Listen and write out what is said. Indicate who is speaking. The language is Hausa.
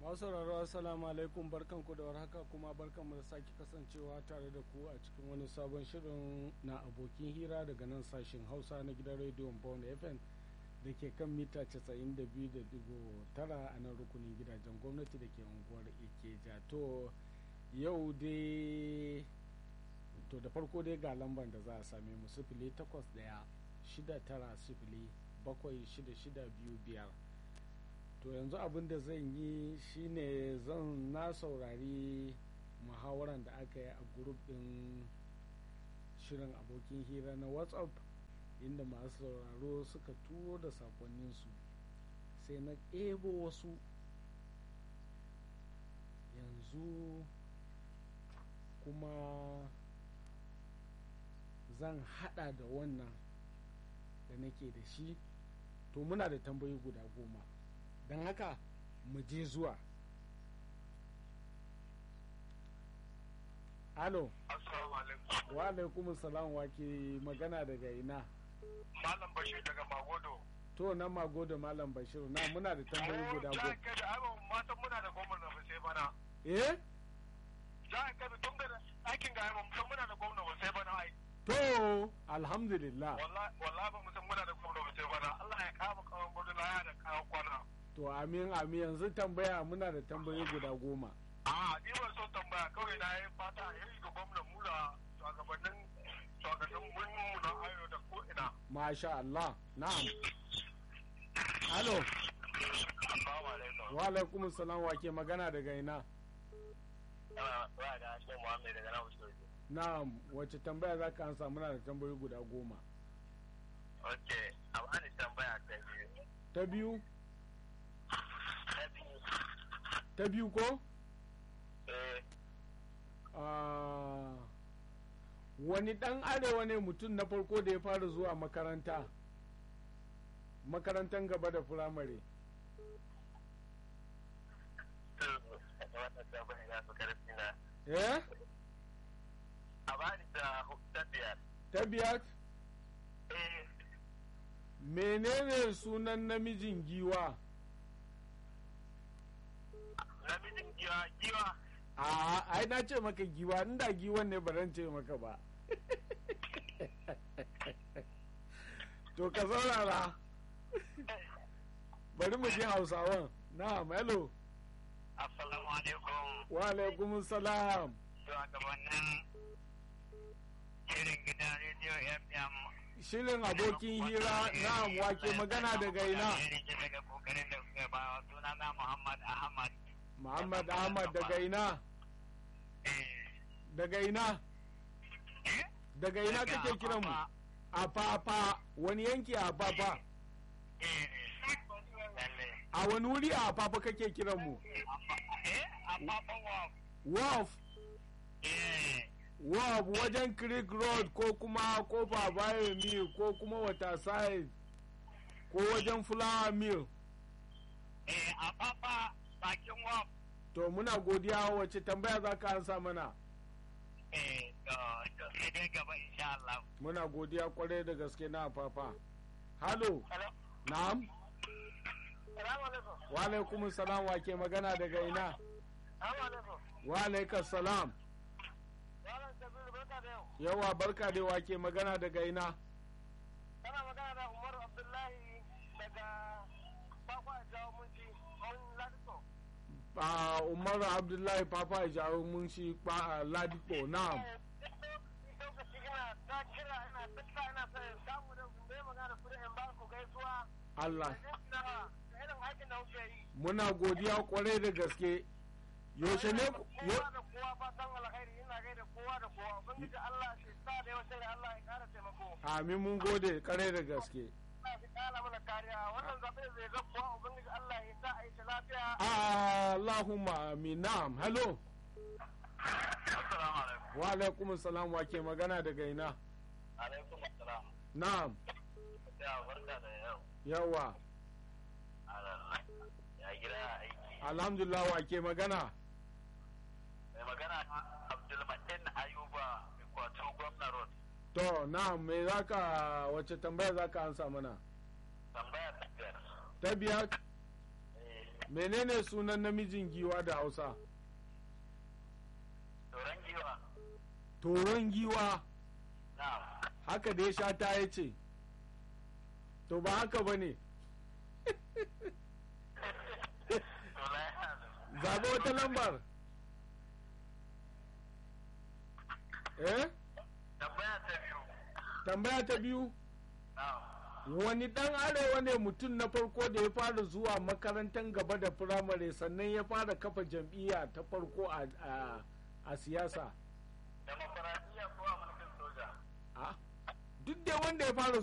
Speaker 1: masu sauraro assalamu alaikum barkanku da warhaka kuma barkanmu da sake kasancewa tare da ku a cikin wani sabon shirin na abokin hira daga nan sashen hausa na gidan rediyon bone fm da ke kan mita 92.9 a nan rukunin gidajen gwamnati da ke unguwar ikeja to yau dai to da farko dai ga lambar da za a same mu sifili takwas daya shida tara sifili bakwai shida shida biyu biyar to yanzu abin da zan yi shine zan na saurari muhawaran da aka yi a grup din shirin abokin hira na whatsapp inda masu sauraro suka turo da sakonninsu sai na ɗebo wasu yanzu kuma zan hada da wannan da nake da shi to muna da tambayi guda goma don haka mu je zuwa alo wa alaikum salam wa ke magana daga ina
Speaker 2: malam bashir daga magodo
Speaker 1: to nan magodo malam bashir na muna da tambayi guda goma
Speaker 2: matan muna da gwamna ba sai bana
Speaker 1: eh
Speaker 2: za a kabi tun da aikin ga yamma musan muna da gwamna ba sai bana ai
Speaker 1: to alhamdulillah
Speaker 2: wallahi ba musan muna da gwamna ba sai bana Allah ya kama kawan gudu laya da kawo kwana
Speaker 1: to amin amin yanzu tambaya muna da tambayi guda goma
Speaker 2: a ni ban so tambaya kawai na yi fata ya yi ga gwamna mula shugabannin shugabannin mu na ayo da ko ina
Speaker 1: masha Allah na'am alo
Speaker 2: assalamu alaikum
Speaker 1: wa alaikum salam wa ke magana daga ina
Speaker 2: ana ba da shi Muhammad daga nan Usman
Speaker 1: na'am wace tambaya za ka ansa muna da tambayoyi guda goma
Speaker 2: okay amma ni tambaya ta biyu
Speaker 1: ta biyu
Speaker 2: ta biyu
Speaker 1: ta biyu ko
Speaker 2: eh
Speaker 1: Ah, wani dan arewa ne mutum na farko da ya fara zuwa makaranta makarantar gaba da firamare
Speaker 2: wannan tambaya ya fi karfi na
Speaker 1: eh
Speaker 2: a bani da ta biyar
Speaker 1: ta biyar
Speaker 2: eh
Speaker 1: menene sunan namijin giwa
Speaker 2: namijin giwa giwa
Speaker 1: a ai na ce maka giwa inda giwan ne baran ce maka ba to ka saurara bari mu je hausawan na hello
Speaker 2: assalamu alaikum
Speaker 1: wa alaikum salam
Speaker 2: shugabannin irin gidan rediyo fm
Speaker 1: shirin abokin hira na wake magana daga ina
Speaker 2: daga kokarin da suka ba suna na muhammad ahmad
Speaker 1: muhammad ahmad daga ina daga ina daga ina kake kiran mu a fafa wani yanki a fafa a wani wuri a fafa kake kiran mu wharf wharf wajen creek road ko kuma kofa bayan mill ko kuma wata side ko wajen flower mill
Speaker 2: a papa bakin wap
Speaker 1: to muna godiya wace tambaya za ka ansa mana
Speaker 2: eh to to sai dai gaba insha Allah
Speaker 1: muna godiya kwarai da gaske na fafa halo
Speaker 2: hello
Speaker 1: na'am
Speaker 2: salamu alaikum
Speaker 1: wa alaikum salam wa ke magana daga ina
Speaker 2: salamu alaikum
Speaker 1: wa alaikum salam
Speaker 2: yaran sabiru barka da yau
Speaker 1: yawa barka da wa ke magana daga ina
Speaker 2: kana magana da umaru abdullahi daga kwakwa jawo munci mun ladito
Speaker 1: a umar abdullahi papa ya jawo mun shi ba ladipo na'am
Speaker 2: lokaci ina ta kira ina dukka ina sai samu da bai magana kudin in ba ku gaisuwa
Speaker 1: Allah
Speaker 2: da irin aikin da kuke yi
Speaker 1: muna godiya kwarai da gaske yaushe ne ku- yo-
Speaker 2: kowa da kowa fatan alkhairi ina gaida kowa da kowa ubangiji Allah shi sa da yawa sai Allah ya kara taimako
Speaker 1: amin mun gode kwarai da gaske
Speaker 2: Allah ya kara mana kariya wannan zabe zai ga kowa ubangiji Allah ya sa a yi shi lafiya
Speaker 1: Allahumma amin na'am hello
Speaker 2: assalamu alaikum
Speaker 1: wa alaikum salam wa ke magana daga ina
Speaker 2: alaikum assalam
Speaker 1: na'am
Speaker 2: ya barka da yau
Speaker 1: yawa
Speaker 2: ya gida aiki
Speaker 1: alhamdulillah wa ke magana
Speaker 2: mai magana Abdulmatin Ayuba Ikwato Gwamna Road
Speaker 1: to na'am me zaka wace tambaya zaka ansa mana
Speaker 2: tambaya ta biyar
Speaker 1: ta biyar
Speaker 2: eh
Speaker 1: menene sunan namijin giwa da hausa
Speaker 2: Turan giwa.
Speaker 1: toron giwa
Speaker 2: Na.
Speaker 1: haka da ya sha ta ya ce to ba haka ba ne zaɓi wata lambar eh
Speaker 2: Tambaya ta biyu.
Speaker 1: tambaya ta biyu
Speaker 2: Na.
Speaker 1: wani dan arewa ne mutum na farko da ya fara zuwa makarantar gaba da firamare sannan ya fara kafa jam'iyya ta farko a, a, a siyasa
Speaker 2: Demokaradiyya ko a mulkin soja?
Speaker 1: Ah, duk da wanda ya fara